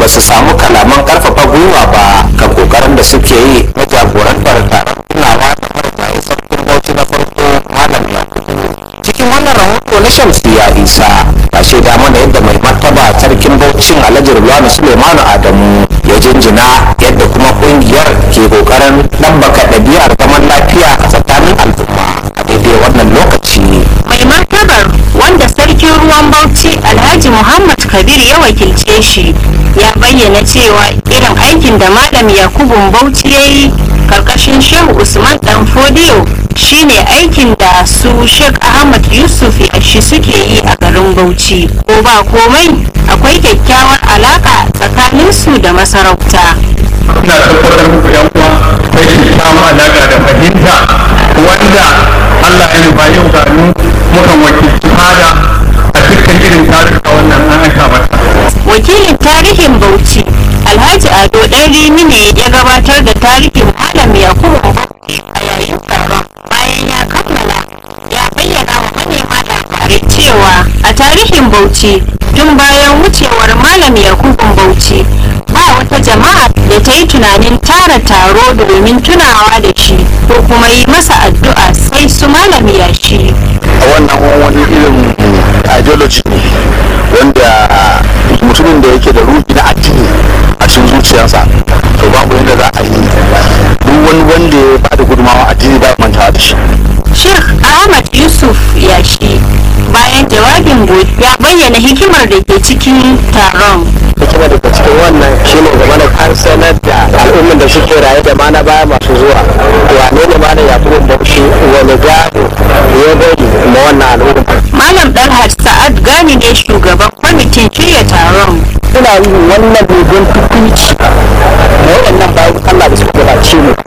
ba su samu kalaman karfafa gwiwa ba kan kokarin da suke yi na jagorantar taron tunawa da marigayi sarkin bauchi na farko malam yakubu cikin wannan rahoto na shamsiya isa ta shaida mana yadda mai martaba sarkin bauchin alhaji rulwani suleimanu adamu ya jinjina yadda kuma kungiyar ke kokarin ɗabbaka ɗabi'ar zaman lafiya a tsakanin al'umma a daidai wannan lokaci mai martabar wanda sarkin ruwan bauchi alhaji muhammad kabir ya wakilce shi ya bayyana cewa irin aikin da malam yakubun bauchi ya yi karkashin shehu usman dan fodiyo shine aikin da su sheikh ahmad yusuf yashi suke yi a garin bauchi ko ba komai akwai kyakkyawar alaka tsakanin su da masarauta ina tabbatar muku yan uwa akwai kyakkyawan alaƙa da fahimta wanda Allah ya nufa yau ga mu mukan wakilci fada a dukkan irin taruka wannan an aika mata wakilin tarihin bauchi alhaji ado dan rimi ne ya gabatar da tarihin malam yakubu bauchi a yayin taron bayan ya kammala ya bayyana wa manema labarai cewa a tarihin bauchi tun bayan wucewar malam yakubu bauchi ba wata jama'a da ta yi tunanin tara taro domin tunawa da shi ko kuma yi masa addu'a sai su malam yashi wannan wani irin ideology ne wanda mutumin da yake da ruhi na addini a cikin zuciyarsa to babu yadda za a yi duk wani wanda ya bada gudunmawa addini ba mantawa da shi Sheikh Ahmad Yusuf Yashi bayan jawabin gobe ya bayyana hikimar da ke cikin taron. hikima daga cikin wannan shine game da an sanar da al'ummar da suke raye da mana baya masu zuwa wane ne mana ya fi bauchi wani gado ya bari ma wannan al'umma Malam Dalhat Sa'ad Gani ne shugaban kwamitin shirya taron. ina yin wannan dogon tukunci da waɗannan bayan Allah da suka gabace mu